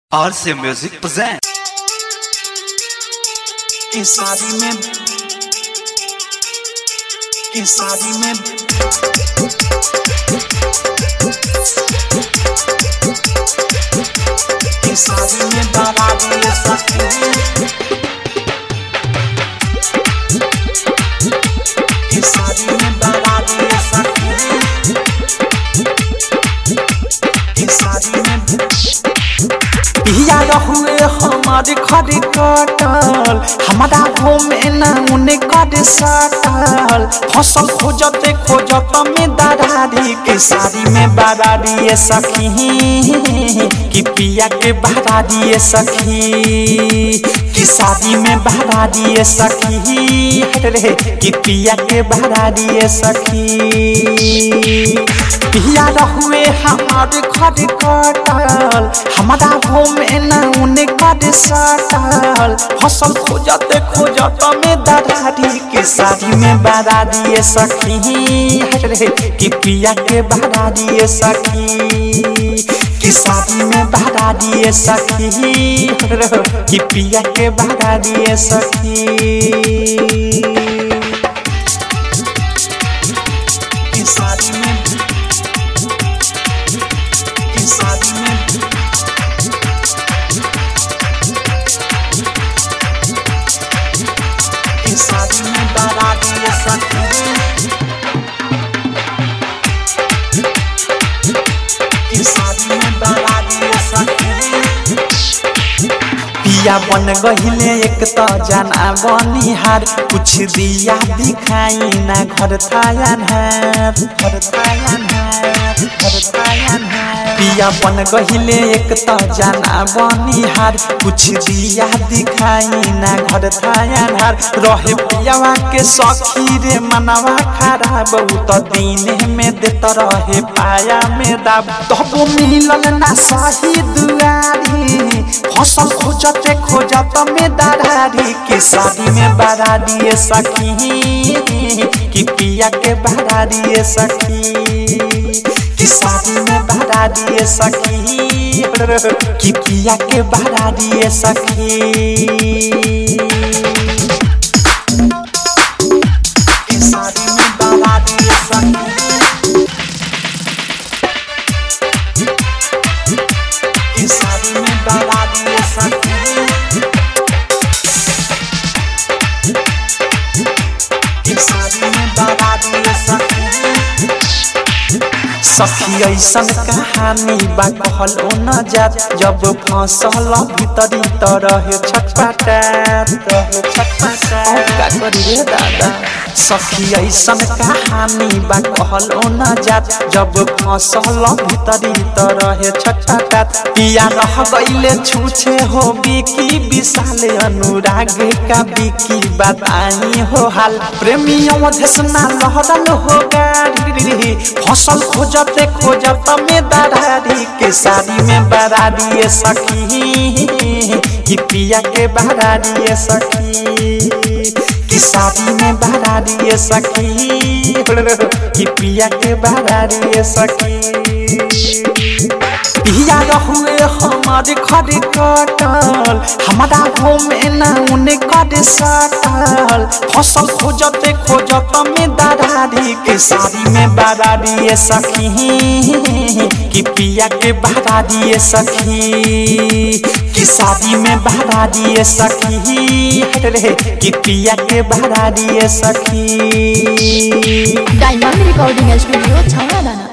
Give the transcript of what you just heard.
RC Music presents. कि शादी में कि शादी में कि शादी में बारात ये सखी कि शादी में बारात ये सखी कि शादी में पिया रहुए हमारे घर कटल हमारा घूमे न उने कर सटल फसल खोजते खोजत में दरारी के शादी में बरारी ये सखी कि पिया के बरारी ये सखी कि शादी में बरारी ये सखी रे कि पिया के बरारी ये सखी पिया रहुए हमारे घर कटल हमारा घूमे न उने कर सटल फसल खोजते खोजत में दरारी के शादी में बरारी ये सखी रे कि पिया के बरारी ये सखी कि शादी में बरारी ये सखी रे कि पिया के बरारी ये सखी कि शादी में कि शादी में कि शादी में बारात ये सखी कि शादी में बारात ये सखी पिया बन गहिले एक त जाना बनिहार कुछ दिया दिखाई ना घर थायन है घर थायन है घर थायन है पिया बन गहिले एक त जाना बनिहार कुछ दिया दिखाई ना घर थायन हार रहे पियावा के सखी रे मनवा खराब बहुत दिन में देत रहे पाया में दाब तब मिलल ना सही दुआरी फसल खोजते खोजत में दरारी के शादी में बड़ा दिए सखी कि पिया के बड़ा दिए सखी कि शादी में बड़ा दिए सखी कि पिया के बड़ा दिए सखी कि शादी में बड़ा दिए सखी कि शादी में बड़ा दिए सखी कि शादी में बड़ा दिए सखी सखी ऐसन कहानी बा कहल न जात जब फसल भीतरी त रहे छटपटात रहे छटपटात का करी रे दादा सखी ऐसन कहानी बा कहल न जात जब फसल भीतरी त रहे छटपटात पिया रह गईले छूछे हो बिकी विशाल अनुराग का बिकी बताई हो हाल प्रेमी अवधेशना लहरल हो गाड़ी फसल खोजते खोजत में दरारी के शादी में बरारी ये सखी कि पिया के बरारी ये सखी कि शादी में बरारी ये सखी कि पिया के बरारी ये सखी पिया रहुए हमारे घर कटल हमारा घूमे न उने कर सटल फसल खोजते खोजत में दरारी के शादी में बरारी ये सखी कि पिया के बरारी ये सखी कि शादी में बरारी ये सखी रे कि पिया के बरारी ये सखी डायमंड रिकॉर्डिंग स्टूडियो छावड़ा दाना